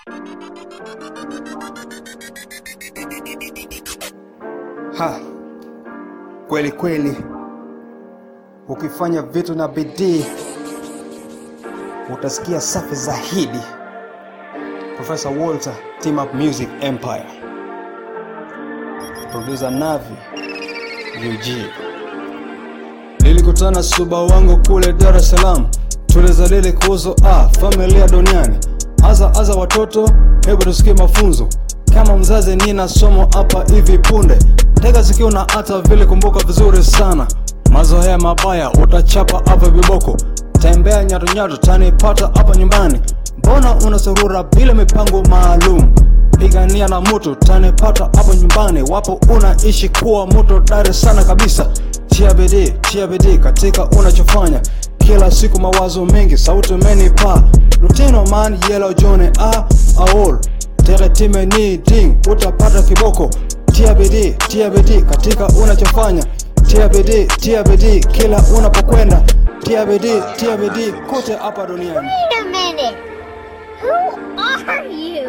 Ha, kweli kweli, ukifanya vitu na bidii utasikia safi zaidi. Professor Walter, Team Up Music Empire, producer Navi UG. Nilikutana suba wangu kule Dar es Salaam, tulizalili kuhusu ah, familia duniani. Aza aza watoto, hebu tusikie mafunzo. Kama mzazi nina somo hapa hivi punde, tega sikio na hata vile kumbuka vizuri sana. Mazoea mabaya utachapa hapa viboko, tembea nyato nyato tanipata hapa nyumbani. Mbona unasurura bila mipango maalum? Pigania na moto tanipata hapo nyumbani. Wapo unaishi kuwa moto dari sana kabisa. Tia bidii, tia bidii katika unachofanya kila siku, mawazo mengi, sauti menipa Lutino man yellow John a aol tere time ni ding, utapata kiboko. Tia bidii, tia bidii katika unachofanya, tia bidii, tia bidii kila unapokwenda, tia bidii, tia bidii kote hapa duniani. Wait a minute. Who are you?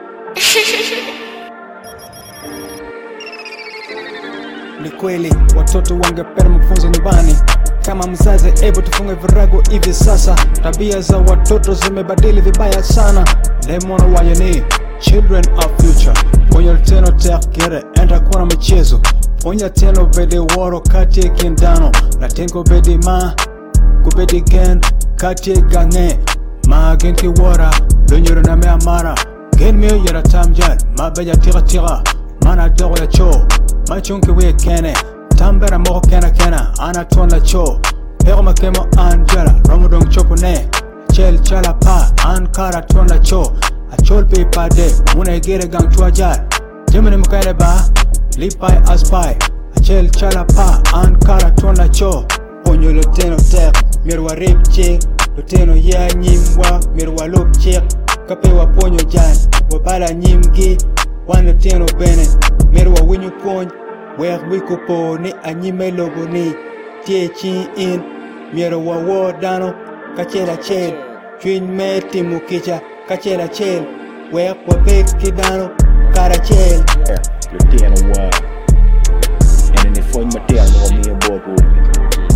Ni kweli watoto wangependa mafunzo nyumbani. Kama mzazi, hebu tufunge virago hivi sasa. Tabia za watoto zimebadili vibaya sana. Lemon wayani children of future. Ponya teno tekere enda kuna michezo. Ponya teno bedi woro kati ya kindano. Latengo bedi ma kubedi gen kati ya gange. Ma gen ki wara lunyuru na me amara. Gen mi yara tamjal ma beja tira tira. Mana dogo ya cho ma chunki we kene tambera moko kena kena ana ton la cho Pego makemo an jala romo dong chopo ne Chel chala pa an kara ton la cho A chol pe pa de muna gere gang chua jar Jimini mkaine ba lipai aspai A chel chala pa an kara ton la cho Ponyo luteno tek mirwa rip chik Luteno ya nyimwa mirwa lup chik Kapewa ponyo jan wabala nyimgi Wan luteno bene mirwa winyo pony Wek wiko po ni anyime logo ni Tie chi in Miero wa wo dano Kachel achel Chwiny me timo kicha Kachel achel Wek wabek kidano Karachel Yeah, Lutino wa And then for my tail no me and bobo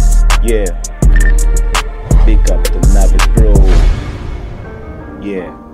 Yeah Big up to Navis Bro Yeah